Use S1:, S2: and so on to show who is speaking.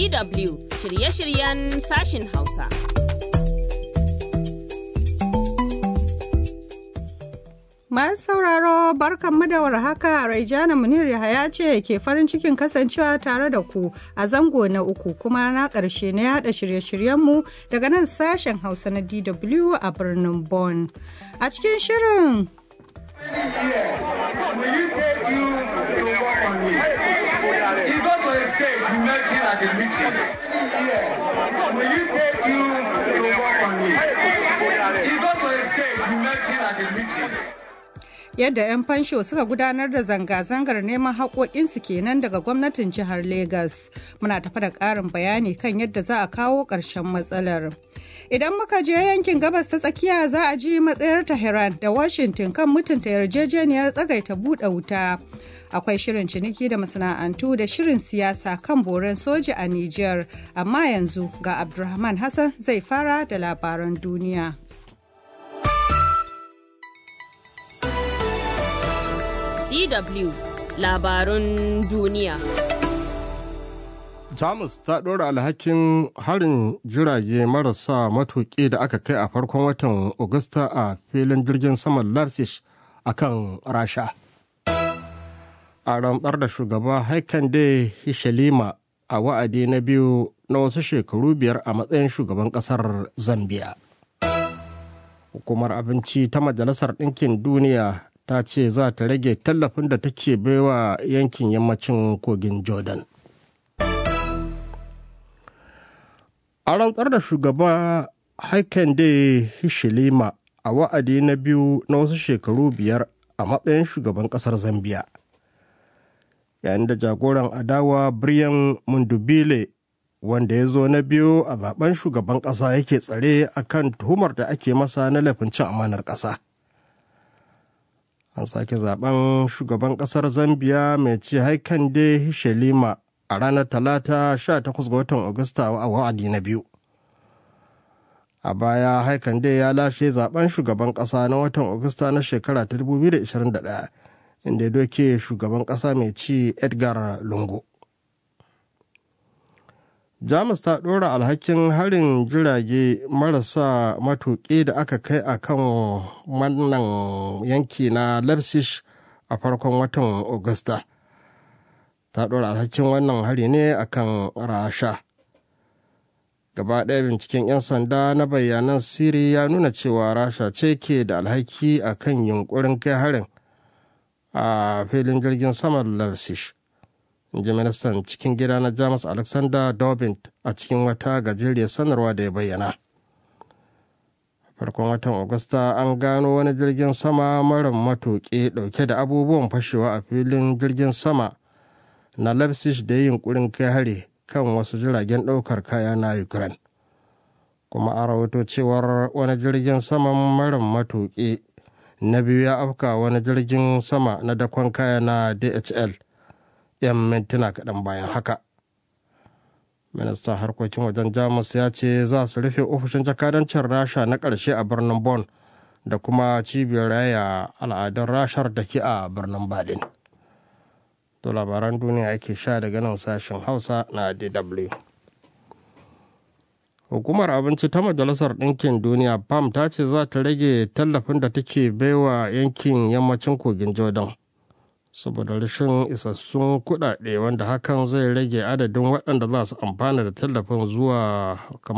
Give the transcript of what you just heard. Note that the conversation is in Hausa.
S1: DW shirye-shiryen sashin Hausa.
S2: Masu sauraro barkanmu da warhaka Raijana Munir Yahaya ce ke farin cikin kasancewa tare da ku a zango na uku kuma na ƙarshe na yada shirye-shiryenmu daga nan sashen Hausa na DW a birnin Bonn. A cikin shirin
S3: Will you take you to work on it? You go to a state, you met him at a meeting. Yes. Will you take you to work on it? You go to a state, you met him at a meeting.
S2: yadda 'yan fansho suka gudanar da zanga-zangar neman haƙoƙinsu kenan daga gwamnatin jihar Legas. Muna tafa da ƙarin bayani kan yadda za a kawo ƙarshen matsalar. Idan muka je yankin gabas ta tsakiya za a ji matsayar Tehran da Washington kan mutunta yarjejeniyar tsagaita buɗe wuta. Akwai shirin ciniki da masana'antu da shirin siyasa kan boren soja a Nijar, amma yanzu ga Abdulrahman Hassan zai fara da labaran duniya.
S1: DW labarun duniya.
S4: Jamus ta ɗora alhakin harin jirage marasa matuƙi da aka kai a farkon watan Agusta a filin jirgin saman Leipzig a kan Rasha. A rantsar da shugaba Haikande Hishalima a wa'adi na biyu na wasu shekaru biyar a matsayin shugaban ƙasar Zambia. Hukumar abinci ta Majalisar Ɗinkin Duniya ta ce za ta rage tallafin da take baiwa yankin yammacin kogin Jordan. A rantsar da shugaba Haikande Hishilima a wa'adi na biyu na wasu shekaru biyar a matsayin shugaban ƙasar Zambiya. Yayin da jagoran adawa Brian Mundubile wanda ya zo na biyu a zaben shugaban ƙasa yake tsare akan tuhumar da ake masa na laifin cin amanar ƙasa. An sake zaben shugaban ƙasar Zambiya mai ce Haikande Hishelima a ranar talata 18 ga watan Agusta a wa'adi na biyu. A baya Haikande ya lashe zaben shugaban ƙasa na watan Agusta na shekara ta 2021 inda ya doke shugaban ƙasa mai ci Edgar Lungu. Jamus ta ɗora alhakin harin jirage marasa matuƙi da aka kai a kan wannan yanki na Leipzig a farkon watan Agusta. Ta ɗora alhakin wannan hari ne a kan Rasha. Gaba ɗaya binciken 'yan sanda na bayanan siri ya nuna cewa Rasha ce ke da alhaki a kan yunkurin kai harin a filin jirgin saman Leipzig. ji ministan cikin gida na jamus alexander dobbin a cikin wata gajeriyar sanarwa da ya bayyana farkon watan agusta an gano wani jirgin sama mara matuƙi ɗauke da abubuwan fashewa a filin jirgin sama na leipzig da yin kurin kai hari kan wasu jiragen ɗaukar kaya na ukraine kuma a rahoto cewar wani jirgin sama mara matuƙi na biyu ya afka wani jirgin sama na dakon kaya na dhl 'yan mintuna kaɗan bayan haka ministan harkokin wajen jamus ya ce za su rufe ofishin jakadancin rasha na ƙarshe a birnin Bon da kuma cibiyar raya al'adun rashar da ke a birnin berlin to labaran duniya ake sha daga nan sashen hausa na dw hukumar abinci ta majalisar ɗinkin duniya pam ta ce za ta rage tallafin da take baiwa yankin yammacin kogin jordan saboda rashin isassun kuɗaɗe wanda hakan zai rage adadin waɗanda za su amfana da tallafin zuwa